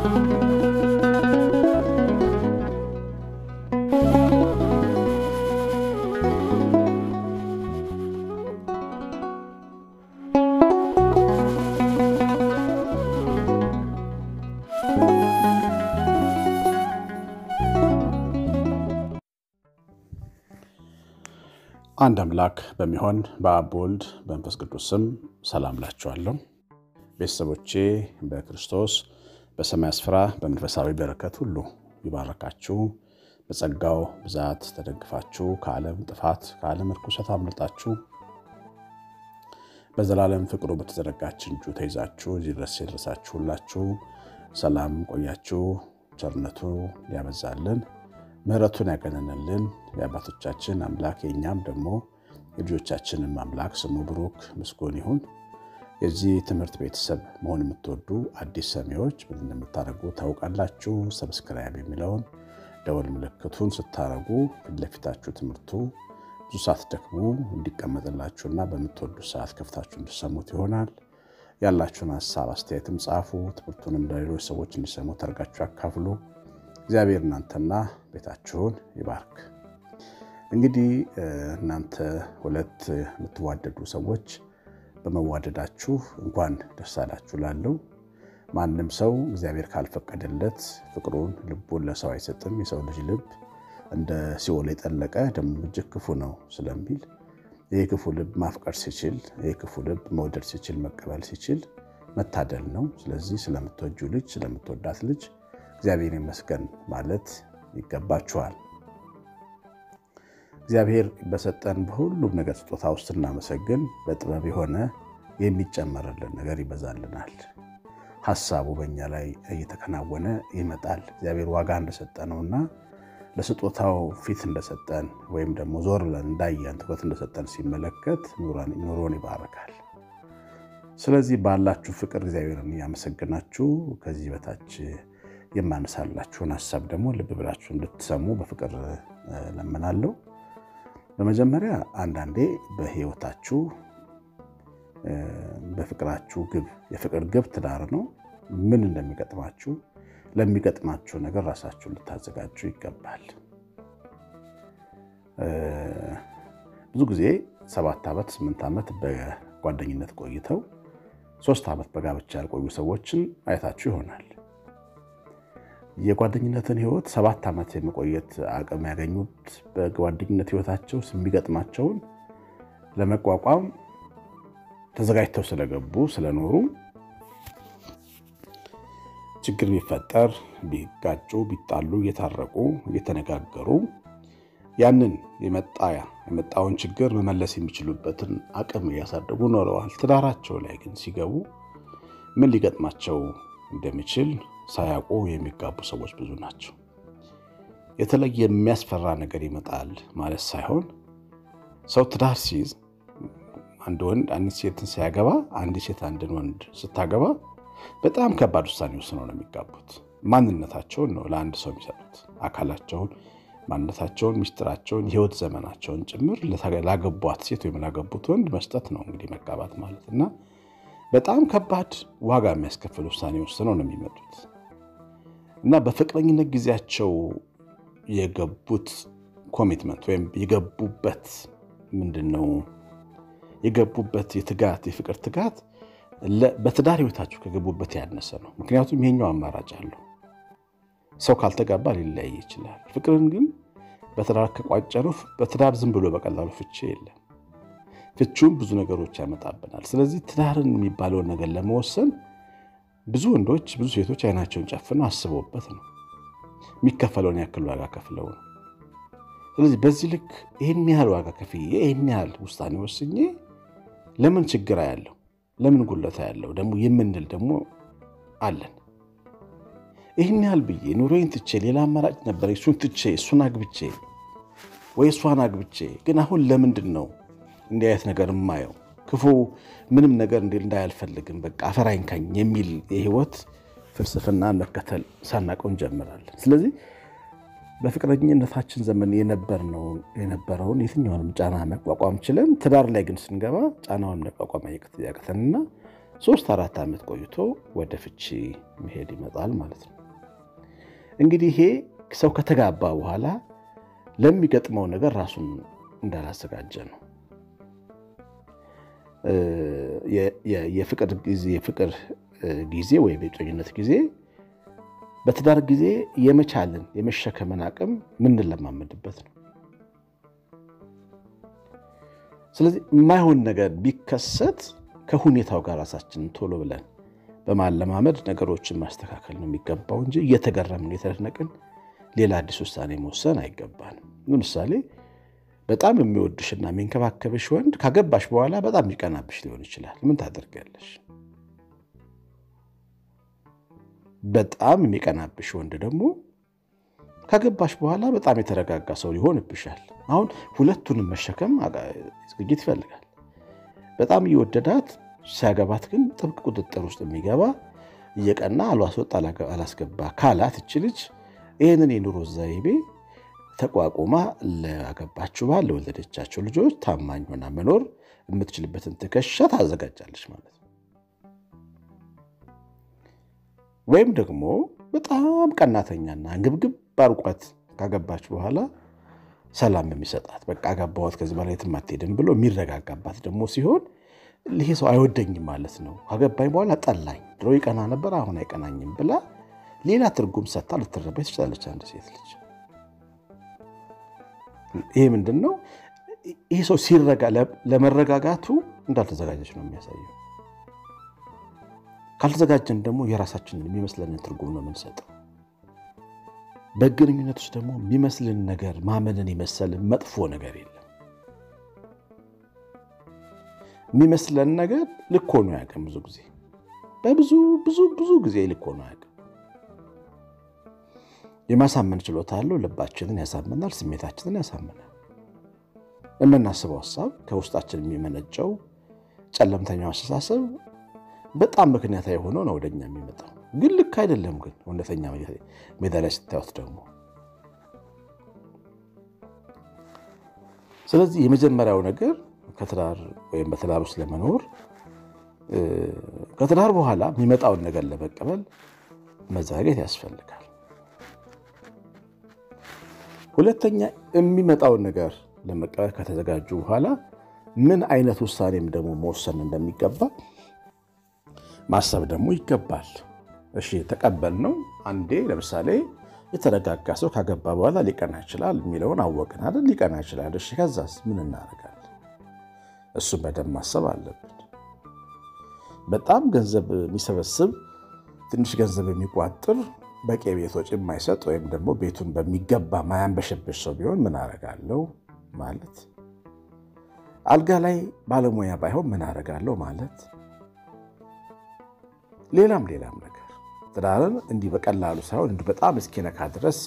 አንድ አምላክ በሚሆን በአብ ወልድ በመንፈስ ቅዱስ ስም ሰላም ላችኋለሁ። ቤተሰቦቼ በክርስቶስ በሰማይ ስፍራ በመንፈሳዊ በረከት ሁሉ ይባረካችሁ። በጸጋው ብዛት ተደግፋችሁ ከዓለም ጥፋት ከዓለም ርኩሰት አምልጣችሁ በዘላለም ፍቅሩ በተዘረጋች እጁ ተይዛችሁ እዚህ ድረስ የደረሳችሁ ሁላችሁ ሰላም ቆያችሁ። ቸርነቱ ያበዛልን ምሕረቱን ያገነንልን የአባቶቻችን አምላክ የእኛም ደግሞ የልጆቻችንም አምላክ ስሙ ብሩክ ምስጉን ይሁን። የዚህ ትምህርት ቤተሰብ መሆን የምትወዱ አዲስ ሰሚዎች ምን እንደምታደርጉ ታውቃላችሁ። ሰብስክራይብ የሚለውን ደወል ምልክቱን ስታደርጉ ፊት ለፊታችሁ ትምህርቱ ብዙ ሰዓት ደግሞ እንዲቀመጥላችሁና በምትወዱ ሰዓት ከፍታችሁ እንዲሰሙት ይሆናል። ያላችሁን ሀሳብ አስተያየትም ጻፉ። ትምህርቱንም ለሌሎች ሰዎች እንዲሰሙ ተርጋችሁ ያካፍሉ። እግዚአብሔር እናንተና ቤታችሁን ይባርክ። እንግዲህ እናንተ ሁለት የምትዋደዱ ሰዎች በመዋደዳችሁ እንኳን ደስ አላችሁ ላለው ማንም ሰው እግዚአብሔር ካልፈቀደለት ፍቅሩን ልቡን ለሰው አይሰጥም። የሰው ልጅ ልብ እንደ ሲኦል የጠለቀ ደግሞ እጅግ ክፉ ነው ስለሚል ይህ ክፉ ልብ ማፍቀር ሲችል፣ ይህ ክፉ ልብ መውደድ ሲችል፣ መቀበል ሲችል መታደል ነው። ስለዚህ ስለምትወጁ ልጅ ስለምትወዳት ልጅ እግዚአብሔር ይመስገን ማለት ይገባችኋል። እግዚአብሔር በሰጠን በሁሉም ነገር ስጦታ ውስጥ እናመሰግን። በጥበብ የሆነ የሚጨመርልን ነገር ይበዛልናል። ሀሳቡ በእኛ ላይ እየተከናወነ ይመጣል። እግዚአብሔር ዋጋ እንደሰጠነውና ለስጦታው ፊት እንደሰጠን ወይም ደግሞ ዞር ብለን እንዳየን ትኩረት እንደሰጠን ሲመለከት ኑሮን ይባረካል። ስለዚህ ባላችሁ ፍቅር እግዚአብሔርን እያመሰግናችሁ ከዚህ በታች የማነሳላችሁን ሀሳብ ደግሞ ልብ ብላችሁ እንድትሰሙ በፍቅር ለምናለሁ። በመጀመሪያ አንዳንዴ በሕይወታችሁ በፍቅራችሁ ግብ የፍቅር ግብ ትዳር ነው። ምን እንደሚገጥማችሁ ለሚገጥማችሁ ነገር ራሳችሁን ልታዘጋጁ ይገባል። ብዙ ጊዜ ሰባት ዓመት ስምንት ዓመት በጓደኝነት ቆይተው ሶስት ዓመት በጋብቻ ያልቆዩ ሰዎችን አይታችሁ ይሆናል። የጓደኝነትን ህይወት ሰባት ዓመት የመቆየት አቅም ያገኙት በጓደኝነት ህይወታቸው የሚገጥማቸውን ለመቋቋም ተዘጋጅተው ስለገቡ ስለኖሩ ችግር ቢፈጠር ቢጋጩ ቢጣሉ እየታረቁ እየተነጋገሩ ያንን የመጣውን ችግር መመለስ የሚችሉበትን አቅም እያሳደጉ ኖረዋል። ትዳራቸው ላይ ግን ሲገቡ ምን ሊገጥማቸው እንደሚችል ሳያውቁ የሚጋቡ ሰዎች ብዙ ናቸው። የተለየ የሚያስፈራ ነገር ይመጣል ማለት ሳይሆን ሰው ትዳር ሲይዝ አንድ ወንድ አንድ ሴትን ሲያገባ አንድ ሴት አንድን ወንድ ስታገባ በጣም ከባድ ውሳኔ ወስነው ነው የሚጋቡት። ማንነታቸውን ነው ለአንድ ሰው የሚሰጡት። አካላቸውን፣ ማንነታቸውን፣ ሚስጥራቸውን፣ የህይወት ዘመናቸውን ጭምር ላገቧት ሴት ወይም ላገቡት ወንድ መስጠት ነው እንግዲህ መጋባት ማለት እና በጣም ከባድ ዋጋ የሚያስከፍል ውሳኔ ወስነው ነው የሚመጡት እና በፍቅረኝነት ጊዜያቸው የገቡት ኮሚትመንት ወይም የገቡበት ምንድን ነው የገቡበት የትጋት የፍቅር ትጋት በትዳር ህይወታችሁ ከገቡበት ያነሰ ነው። ምክንያቱም ይሄኛው አማራጭ አለው። ሰው ካልተጋባ ሊለያይ ይችላል። ፍቅርን ግን በትዳር ከቋጨነው በትዳር ዝም ብሎ በቀላሉ ፍቺ የለም። ፍቺውም ብዙ ነገሮች ያመጣብናል። ስለዚህ ትዳርን የሚባለውን ነገር ለመወሰን ብዙ ወንዶች ብዙ ሴቶች አይናቸውን ጨፍነው አስበውበት ነው የሚከፈለውን ያክል ዋጋ ከፍለው ነው። ስለዚህ በዚህ ልክ ይህን ያህል ዋጋ ከፍዬ ይህን ያህል ውሳኔ ወስኜ ለምን ችግር ያለው ለምን ጉለታ ያለው ደግሞ የምንል ደግሞ አለን። ይህን ያህል ብዬ ኑሮዬን ትቼ ሌላ አማራጭ ነበር እሱን ትቼ እሱን አግብቼ ወይ እሷን አግብቼ ግን አሁን ለምንድን ነው እንዲህ አይነት ነገር የማየው? ክፉ ምንም ነገር እንዲ እንዳያልፈልግም በቃ አፈር አይንካኝ የሚል የህይወት ፍልስፍና መከተል ሳናቀው እንጀምራለን። ስለዚህ በፍቅረኝነታችን ዘመን የነበረውን የትኛውንም ጫና መቋቋም ችለን ትዳር ላይ ግን ስንገባ ጫናውን መቋቋም ያቅተንና ሶስት አራት ዓመት ቆይቶ ወደ ፍቺ መሄድ ይመጣል ማለት ነው። እንግዲህ ይሄ ሰው ከተጋባ በኋላ ለሚገጥመው ነገር ራሱን እንዳላዘጋጀ ነው። የፍቅር ጊዜ የፍቅር ጊዜ ወይም የጮኝነት ጊዜ በትዳር ጊዜ የመቻልን የመሸከምን አቅም ምንለማመድበት ነው። ስለዚህ የማይሆን ነገር ቢከሰት ከሁኔታው ጋር ራሳችንን ቶሎ ብለን በማለማመድ ነገሮችን ማስተካከል ነው የሚገባው እንጂ እየተገረምን የተደነቅን ሌላ አዲስ ውሳኔ መወሰን አይገባንም። ለምሳሌ በጣም የሚወድሽና የሚንከባከብሽ ወንድ ካገባሽ በኋላ በጣም የሚቀናብሽ ሊሆን ይችላል። ምን ታደርጊያለሽ? በጣም የሚቀናብሽ ወንድ ደግሞ ካገባሽ በኋላ በጣም የተረጋጋ ሰው ሊሆንብሻል። አሁን ሁለቱንም መሸከም ዝግጅት ይፈልጋል። በጣም እየወደዳት ሲያገባት ግን ጥብቅ ቁጥጥር ውስጥ የሚገባ እየቀና አልዋስወጥ አላስገባ ካላት እች ልጅ ይህንን የኑሮ ዘይቤ ተቋቁማ ለአገባችሁ ባል ለወለደቻቸው ልጆች ታማኝ ሆና መኖር የምትችልበትን ትከሻ ታዘጋጃለች ማለት ነው። ወይም ደግሞ በጣም ቀናተኛና ግብግብ አርቋት ካገባች በኋላ ሰላም የሚሰጣት በቃ አገባኋት ከዚህ በላይ የትም አትሄድም ብሎ የሚረጋጋባት ደግሞ ሲሆን ይሄ ሰው አይወደኝም ማለት ነው። ካገባኝ በኋላ ጠላኝ፣ ድሮ ይቀና ነበር አሁን አይቀናኝም ብላ ሌላ ትርጉም ሰጥታ ልትረባ ትችላለች አንድ ሴት ልጅ። ይሄ ምንድን ነው? ይህ ሰው ሲረጋ ለመረጋጋቱ እንዳልተዘጋጀች ነው የሚያሳየው። ካልተዘጋጀን ደግሞ የራሳችንን የሚመስለንን ትርጉም ነው የምንሰጠው። በግንኙነት ውስጥ ደግሞ የሚመስልን ነገር ማመንን የመሰለ መጥፎ ነገር የለም። የሚመስለን ነገር ልክ ሆኖ አያውቅም። ብዙ ጊዜ በብዙ ብዙ ብዙ ጊዜ ልክ ሆኖ አያውቅም። የማሳመን ችሎታ አለው። ልባችንን ያሳምናል፣ ስሜታችንን ያሳምናል። የምናስበው ሀሳብ ከውስጣችን የሚመነጨው ጨለምተኛው አስተሳሰብ በጣም ምክንያታዊ የሆነው ነው ወደኛ የሚመጣው ግን ልክ አይደለም። ግን እውነተኛ ሜዳ ላይ ስታዩት ደግሞ ስለዚህ የመጀመሪያው ነገር ከትዳር ወይም በትዳር ውስጥ ለመኖር ከትዳር በኋላ የሚመጣውን ነገር ለመቀበል መዘጋጀት ያስፈልጋል። ሁለተኛ የሚመጣውን ነገር ለመቀበል ከተዘጋጁ በኋላ ምን አይነት ውሳኔም ደግሞ መወሰን እንደሚገባ ማሰብ ደግሞ ይገባል። እሺ ተቀበል ነው። አንዴ ለምሳሌ የተረጋጋ ሰው ካገባ በኋላ ሊቀና ይችላል የሚለውን አወቅን አይደል? ሊቀና ይችላል። እሺ ከዛስ ምን እናደርጋለን? እሱን በደንብ ማሰብ አለብን። በጣም ገንዘብ የሚሰበስብ ትንሽ ገንዘብ የሚቋጥር በቂ ቤት ወጪ የማይሰጥ ወይም ደግሞ ቤቱን በሚገባ ማያንበሸበሽ ሰው ቢሆን ምን አደርጋለሁ ማለት፣ አልጋ ላይ ባለሙያ ባይሆን ምን አደርጋለሁ ማለት ሌላም ሌላም ነገር ትዳርን እንዲህ በቀላሉ ሳይሆን እንዲህ በጣም እስኪነካ ድረስ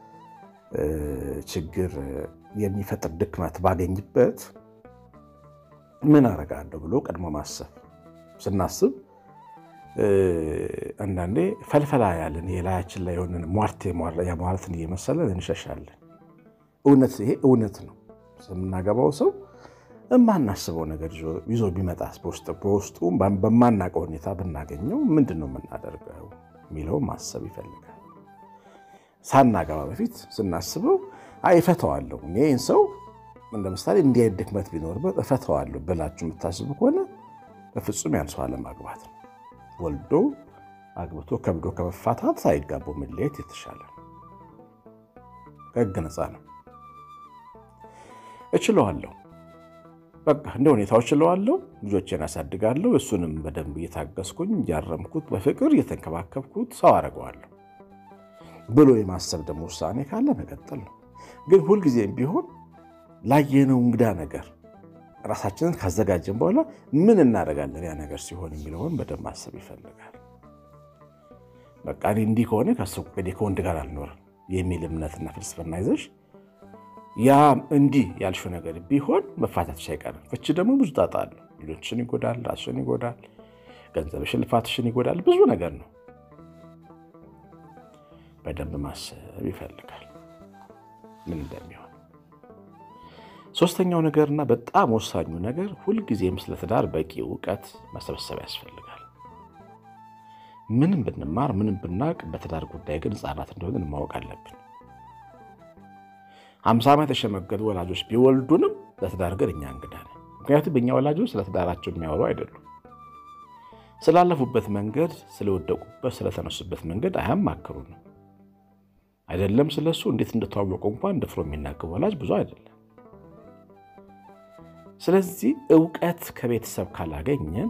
ችግር የሚፈጥር ድክመት ባገኝበት ምን አደርጋለሁ ብሎ ቀድሞ ማሰብ። ስናስብ አንዳንዴ ፈልፈላ ያለን የላያችን ላይ የሆንን ሟርቴ ሟርትን እየመሰለን እንሸሻለን። እውነት ይሄ እውነት ነው። የምናገባው ሰው የማናስበው ነገር ይዞ ቢመጣስ በውስጡ በማናውቀው ሁኔታ ብናገኘው ምንድን ነው የምናደርገው የሚለው ማሰብ ይፈልጋል። ሳናገባ በፊት ስናስበው አይ እፈተዋለሁ፣ እኔ ይህን ሰው እንደ ምሳሌ እንዲህ አይነት ድክመት ቢኖርበት እፈተዋለሁ ብላችሁ የምታስቡ ከሆነ በፍጹም ያን ሰው አለማግባት ነው። ወልዶ አግብቶ ከብዶ ከመፋታት ሳይጋቡ መለየት የተሻለ ነው። ከሕግ ነፃ ነው። እችለዋለሁ በቃ እንደ ሁኔታው ችለዋለሁ። ልጆቼን አሳድጋለሁ። እሱንም በደንብ እየታገስኩኝ እያረምኩት በፍቅር እየተንከባከብኩት ሰው አደርገዋለሁ ብሎ የማሰብ ደግሞ ውሳኔ ካለ መቀጠል ነው። ግን ሁልጊዜም ቢሆን ላየነው እንግዳ ነገር ራሳችንን ካዘጋጀን በኋላ ምን እናደርጋለን ያ ነገር ሲሆን የሚለውን በደንብ ማሰብ ይፈልጋል። በቃ እኔ እንዲህ ከሆነ ከሱ ከወንድ ጋር አልኖርም የሚል እምነትና ፍልስፍና ይዘሽ ያ እንዲህ ያልሽው ነገር ቢሆን መፋታትሽ አይቀርም። ፍቺ ደግሞ ብዙ ጣጣ አለው። ልጆችሽን ይጎዳል፣ ራስሽን ይጎዳል፣ ገንዘብሽን፣ ልፋትሽን ይጎዳል። ብዙ ነገር ነው። በደንብ ማሰብ ይፈልጋል ምን እንደሚሆን። ሶስተኛው ነገርና በጣም ወሳኙ ነገር ሁልጊዜም ስለ ትዳር በቂ እውቀት መሰብሰብ ያስፈልጋል። ምንም ብንማር ምንም ብናውቅ በትዳር ጉዳይ ግን ሕፃናት እንደሆንን ማወቅ አለብን። ሀምሳ ዓመት የሸመገሉ ወላጆች ቢወልዱንም ለትዳር ግን እኛ እንግዳ ነን። ምክንያቱም እኛ ወላጆች ስለ ትዳራቸው የሚያወሩ አይደሉም። ስላለፉበት መንገድ፣ ስለወደቁበት፣ ስለተነሱበት መንገድ አያማክሩንም። አይደለም ስለሱ እንዴት እንደተዋወቁ እንኳን ደፍሮ የሚናገር ወላጅ ብዙ አይደለም። ስለዚህ እውቀት ከቤተሰብ ካላገኘን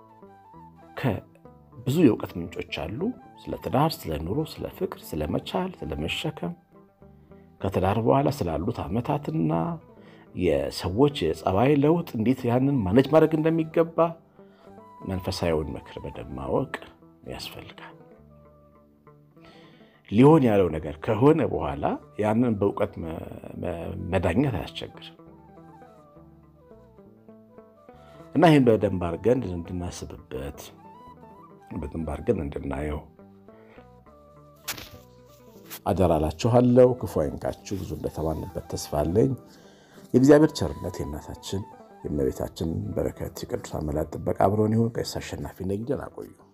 ብዙ የእውቀት ምንጮች አሉ። ስለ ትዳር፣ ስለ ኑሮ፣ ስለ ፍቅር፣ ስለ መቻል፣ ስለ መሸከም ከትዳር በኋላ ስላሉት ዓመታትና የሰዎች የጸባይ ለውጥ እንዴት ያንን ማነጅ ማድረግ እንደሚገባ መንፈሳዊውን ምክር በደንብ ማወቅ ያስፈልጋል። ሊሆን ያለው ነገር ከሆነ በኋላ ያንን በእውቀት መዳኘት አያስቸግርም እና ይህን በደንብ አድርገን እንድናስብበት በደንብ አድርገን እንድናየው አደራ እላችኋለሁ። ክፉ አይንካችሁ። ብዙ እንደተባልንበት ተስፋ አለኝ። የእግዚአብሔር ቸርነት የእናታችን የእመቤታችን በረከት የቅዱሳን መላእክት ጥበቃ አብሮን ይሁን። ቀሲስ አሸናፊ ነኝ። ደህና ቆዩ።